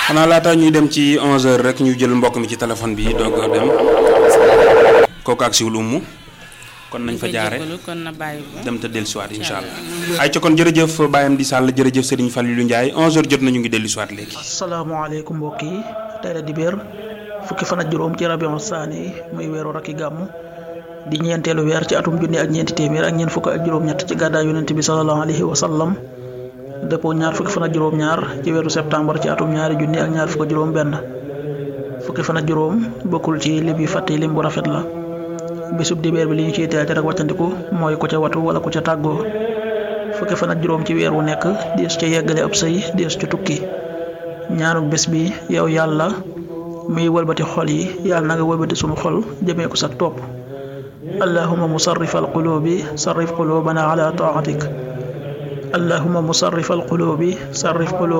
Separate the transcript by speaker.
Speaker 1: xanaa laata ñuy dem ci 11h rek ñu jël mbokk mi ci téléphone bi doog a dem kooku ak siwul ummu kon nañ fa jaare
Speaker 2: kon na bàyyi ba
Speaker 1: dem te dellusiwaat incha allah. ay ca kon jërëjëf Bayam di Sall jërëjëf Serigne Fallilou Ndiaye 11h jot nañu ngi dellusiwaat léegi.
Speaker 3: asalaamaaleykum mbokk yi tey la dibéer fukki fan ak juróom ci rabion saani muy weeru rakki gàmmu di ñeenteelu weer ci atum junni ak ñeenti téeméer ak ñeent fukk ak juróom-ñett ci gàddaay yonent bi sallallahu alayhi wa sallam dëppoo ñaar fukki fan ak juróom-ñaar ci weeru septembre ci atum ñaari junni ak ñaar fukk ak juróom-benn fukki fan ak juróom bokkul ci lim yu fàtte lim bu rafet la bisub dibéer bi li ñu ciy teel rek wàccandiku mooy ku ca watu wala ku ca tàggoo fukki fan ak juróom ci weer wu nekk dees ca yeggale ab sëy dees ca tukki ñaanuk bés bi yow yàlla muy wëlbati xol yi yàlla na nga wëlbati sunu xol jëmee ko sa topp allahuma musarrif alqulubi sarrif qulubana ala taatik allahuma musarrif alqulubi sarrif qulubana